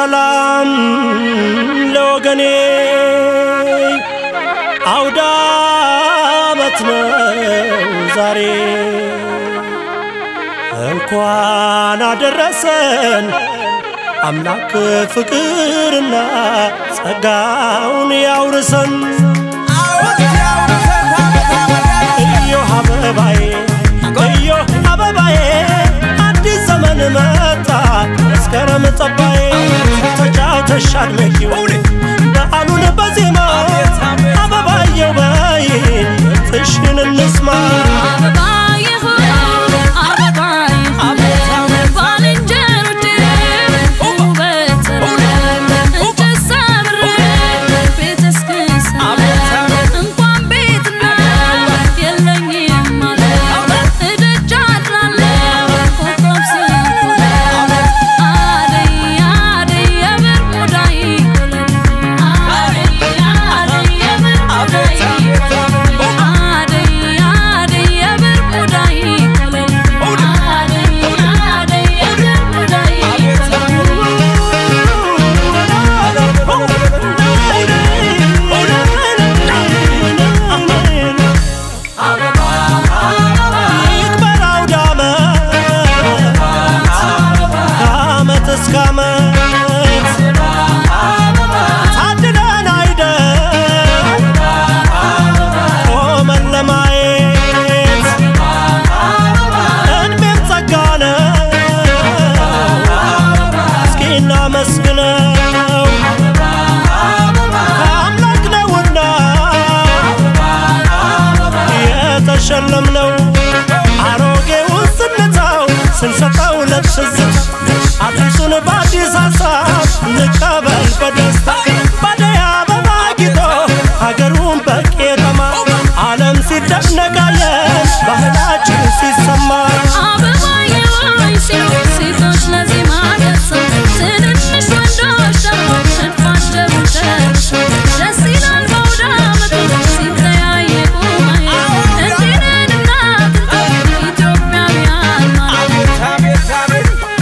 ሰላም ለወገኔ አውደ ዓመት ነው ዛሬ እንኳን አደረሰን አምላክ ፍቅርና ጸጋውን ያውርሰን። እዮህ አበባዬ እዮህ አበባዬ አዲስ ዘመን መጣ መስከረም ጠባዬ ተጫውተሽ አድመቂው በዓሉን በዜማ አበባየው በይን ምርትሽን እንስማ ይክበር አውደ ዓመት ከዓመት እስከ ዓመት ታድለን አይደል ቆመን ለማየት እድሜም ጸጋ ነው እስኪ እናመስግነው ከአምላክ ነውና የተሸለምነው አሮጌውን ስንተው ስንሰጠው ለትዝታ አዲሱን በአዲስ ሀሳብ እንቀበል በደስታ ባደይ አበባ ጊጦ ሀገሩን በቄጠማ ዓለም ሲደነቃለን ባህላችን ሲሰማ ሴቶች ለዚህ ማደርሰ ትንንሽ ወንዶች ደግሞ ሽንፋቸው ደርሶ ደስ ይላል በአውደ ዓመቱ ሲተያየቁ ማየት እንዲህ ነን እናት ኢትዮጵያውያን ማለት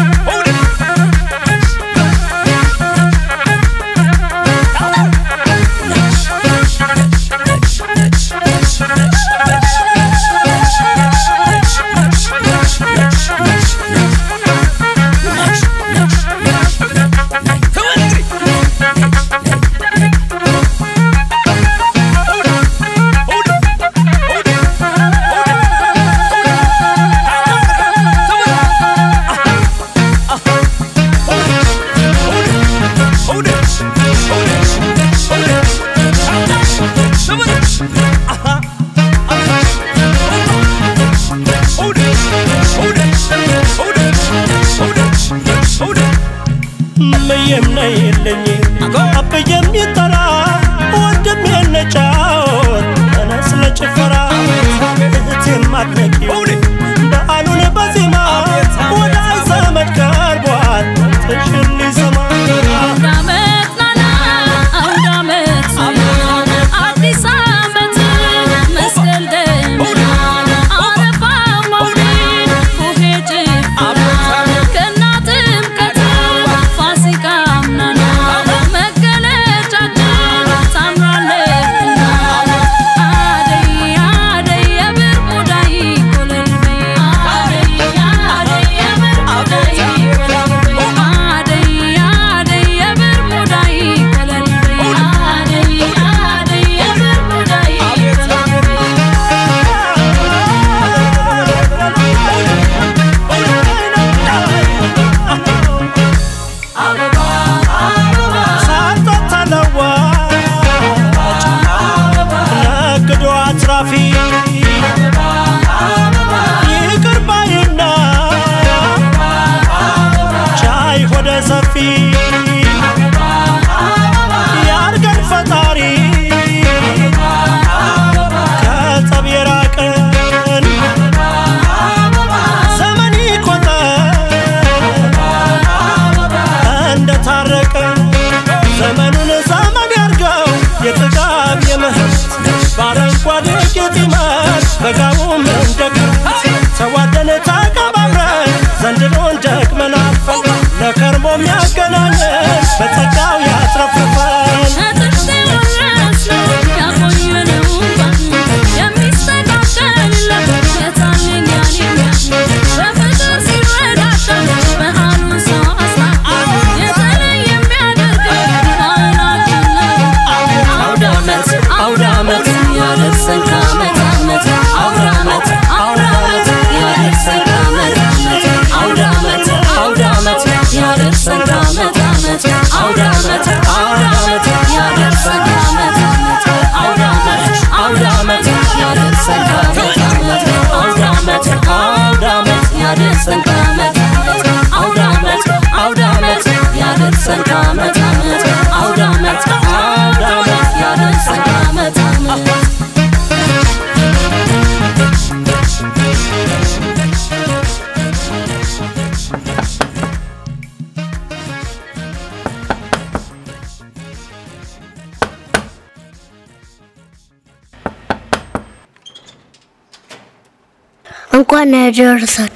እምዬም ነይልኝ አብዬም ይጠራ ወንድም የነጫወት ተነስ ለጭፈራ እህቴም አድነቂው በዓሉን በዜማ ወዳጅ ዘመድ ቀርቧል ትሽን ሊሰማ አውደ ዓመት ናና አውደ ዓመት አዲስ ዓመት መስቀል ደመና አረፋ መውሊድ ቡሄ ጭፈራ ገና ጥምቀት ፋሲካም ናና ያደርሰን ከዓመት ዓመት አውደ ዓመት አውደ ዓመት ያደርሰን ከዓመት ዓመት አውደ ዓመት አውደ ዓመት ያደርሰን ከዓመት ዓመት እንኳን ያደረሰን